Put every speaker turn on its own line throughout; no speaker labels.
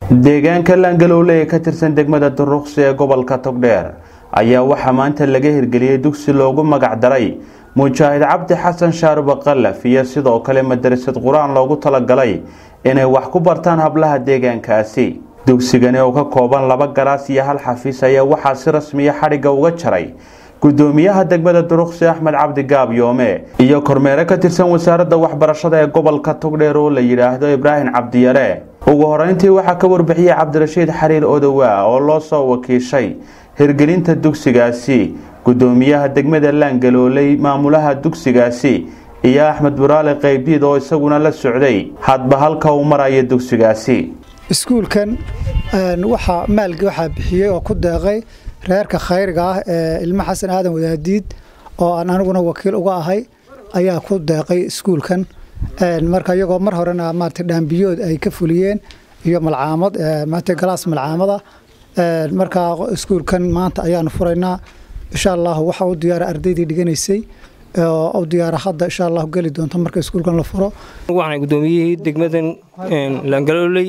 deegaanka laangalowle ee ka tirsan degmada duruqsi ee gobolka togdheer ayaa waxaa maanta laga hirgeliyey dugsi loogu magac daray mujaahid cabdi xasan shaaruba kalaf iyo sidoo kale madarasad qur-aan loogu talagalay inay wax ku bartaan hablaha deegaankaasi dugsigani oo ka kooban laba galaas iyo hal xafiis ayaa waxaa si rasmiya xadhigga uga jaray gudoomiyaha degmada duruqsi axmed cabdi gaabyoome iyo kormeere ka tirsan wasaaradda waxbarashada ee gobolka togdheer oo la yidhaahdo ibraahim cabdiyare ugu horeyntii waxaa ka warbixiyey cabdirashiid xariir odowaa oo loo soo wakiishay hirgelinta dugsigaasi gudoomiyaha degmada laangalooley maamulaha dugsigaasi iyo axmed buraale qeybdiid oo isaguna la socday hadba halka uu maraya dugsigaasi
iskuulkan waxaa maalgi waxaa bixiyey oo ku deeqay reerka khayriga ah ee ilmo xasan aadan wadaadiid oo aan aniguna wakiil uga ahay ayaa ku deeqay iskuulkan marka iyagoo mar horena maarata dhaambiyood ay ka fuliyeen iyo malcaamad maarata galaas malcaamada markaa iskuulkan maanta ayaanu furaynaa insha allah waxa u diyaara ardaydii dhiganaysay oo u diyaara hadda insha allah geli doonto marka iskuulkan la furo
waxaan gudoomiyihii degmadan laangalooley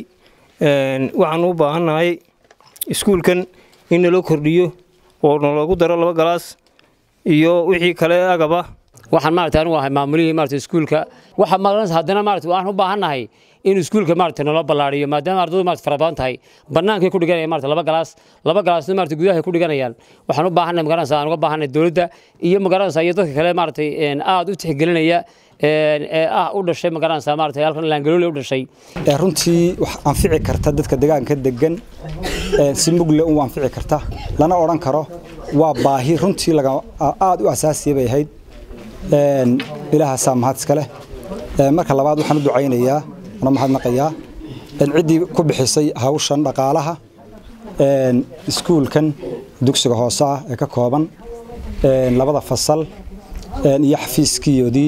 waxaan u baahannahay iskuulkan in naloo kordhiyo oo naloogu daro laba galaas iyo wixii kale agaba
waxaan maarata anigu ahay maamulihii maarata iskuulka waxa maarata haddana maarata waxaan u baahannahay in iskuulka maarata naloo ballaariyo maadaama ardaydu maarata fara badan tahay bannaankay ku dhiganayaan maarata laba galaas laba galaasna maarata gudaha ku dhiganayaan waxaan u baahannahay magaranaysa aan uga baahannahay dowladda iyo magaranaysa iyo dadka kale maarata aad u tixgelinaya ee ah u dhashay magaranaysa maarata halkan laangaloole u dhashay
runtii wax anfici karta dadka deegaanka degan si mugle u anfici karta lana odhan karo waa baahi runtii aad u asaasiya bay ahayd ilaahaasaa mahad iska leh marka labaad waxaan u ducaynayaa ana mahadnaqayaa ciddii ku bixisay hawshan dhaqaalaha iskuulkan dugsiga hoose ah ee ka kooban labada fasal iyo xafiiskiyoodii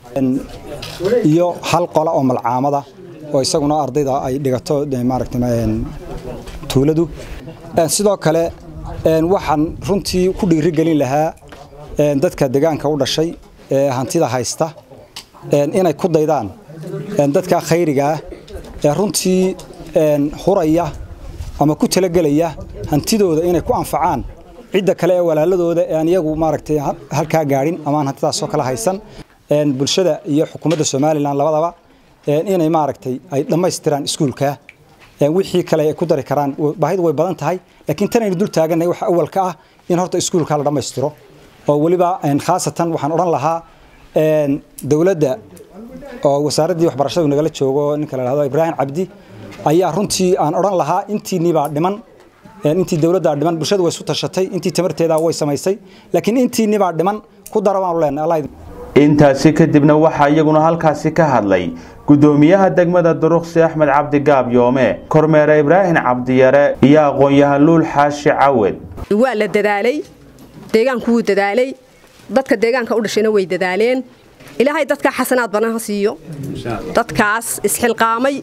iyo hal qola oo malcaamada oo isaguna ardayda ay dhigato maaragta tuuladu sidoo kale waxaan runtii ku dhiirigelin lahaa dadka deegaanka u dhashay ee hantida haysta inay ku daydaan dadka khayrigaah ee runtii huraya ama ku talagelaya hantidooda inay ku anfacaan cidda kale ee walaaladooda ee aan iyagu maaragtay halkaa gaadhin amaan hantidaasoo kala haysan bulshada iyo xukuumadda somalilan labadaba inay maaragtay ay dhammaystiraan iskuulka wixii kale ay ku dari karaan baahidu way badan tahay laakiin tanaynu dul taaganay waxa awalka ah in horta iskuulka la dhammaystiro oo weliba khaasatan waxaan odhan lahaa dowladda oo wasaaraddii waxbarashadu nagala joogo ninka la dhahdo ibraahim cabdi ayaa runtii aan odhan lahaa intiinibaa dhiman intii dowladdaa dhiman bulshadu way isu tashatay intii tamarteeda way samaysay laakiin intiinibaa dhiman ku dara baanu leenahay
intaasi kadibna waxaa iyaguna halkaasi ka hadlay gudoomiyaha degmada duruqsi axmed cabdi gaabyoome kormeere ibraahim cabdiyare iyo aqoon-yahan luul xaashi cawed
waa la dadaalay deegaanku wuu dadaalay dadka deegaanka u dhashayna way dadaaleen ilaahay dadka xasanaad banaha siiyo dadkaas isxilqaamay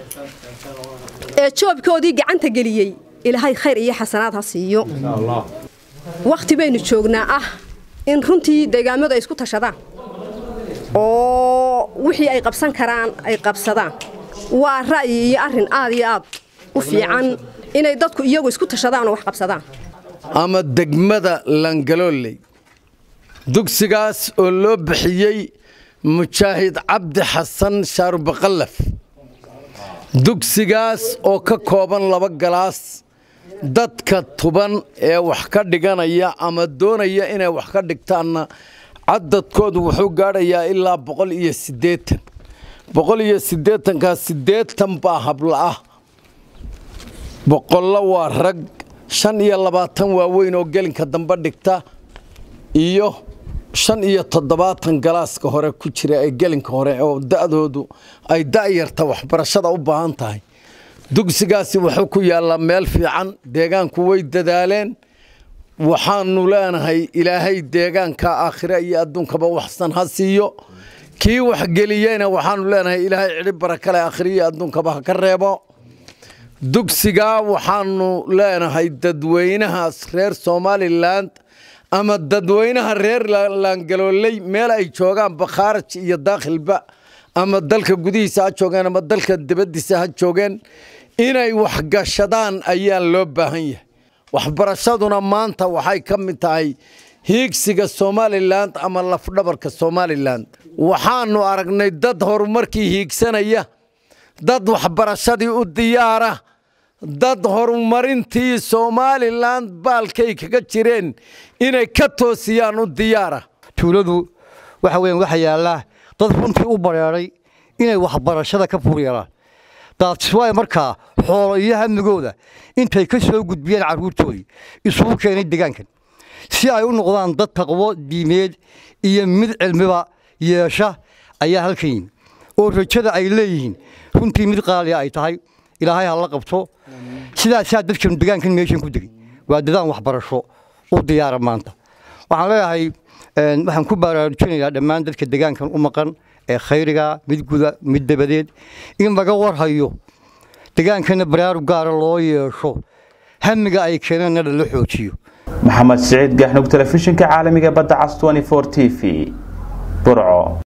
ee joobkoodii gacanta geliyey ilaahay khayr iyo xasanaad ha siiyo wakhti baynu joognaa ah in runtii deegaamadu ay isku tashadaan oo wixii ay qabsan karaan ay qabsadaan waa ra'yi iyo arrin aad iyo aad u fiican inay dadku iyagu isku tashadaan oo wax qabsadaan
ama degmada langalooley dugsigaas oo loo bixiyey mujaahid cabdi xasan shaarubaqallaf dugsigaas oo ka kooban laba galaas dadka tuban ee wax ka dhiganaya ama doonaya inay wax ka dhigtaanna cadadkoodu wuxuu gaadhayaa ilaa boqol iyo siddeetan boqol iyo siddeetankaas siddeetan baa habla ah boqollo waa rag shan iyo labaatan waaweyn oo gelinka dambe dhigta iyo shan iyo toddobaatan galaaska hore ku jira ee gelinka hore oo da'doodu ay da'yarta waxbarashada u baahan tahay dugsigaasi wuxuu ku yaallaa meel fiican deegaanku way dadaaleen waxaanu leenahay ilaahay deegaanka aakhire iyo adduunkaba waxsan ha siiyo kii waxgeliyeyna waxaanu leenahay ilaahay cidhi barakale aakhire iyo adduunkaba ha ka reebo dugsigaa waxaanu leenahay dadweynahaas reer somalilan ama dadweynaha reer laangalooley meel ay joogaan bakhaaraj iyo daakhilba ama dalka gudihiisa ha joogeen ama dalka dibaddiisa ha joogeen inay waxgashadaan ayaa loo baahan yahay waxbarashaduna maanta waxay ka mid tahay hiigsiga somalilan ama lafdhabarka somalilan waxaanu aragnay dad horumarkii hiigsanaya dad waxbarashadii u diyaara dad horumarintii somalilan baalkay kaga jireen inay ka toosiyaan u diyaara
tuuladu waxa weyan waxa yaallaa dad runtii u bareeray inay waxbarashada ka fuuryeelaan daadiswaay markaa xoolo iyo hamigooda intay ka soo gudbiyeen carruurtoodii isugu keenay degaankan si ay u noqdaan dad taqwo diimeed iyo mid cilmiba yeesha ayaa halkan yimi oo rajada ay leeyihiin runtii mid qaaliya ay tahay ilaahay ha la qabto sidaasaa dadkan degaankan meeshan ku degay waa dadaan waxbarasho u diyaara maanta waxaan leeyahay waxaan ku baraarujinayaa dhammaan dadka degaankan u maqan ee khayriga mid guda mid dabadeed in laga warhayo degaankana baraarug gaara loo yeesho hamiga ay keeneenna lala xoojiyo
maxamed siciid gaxnug telefishinka caalamiga badda cas t v burco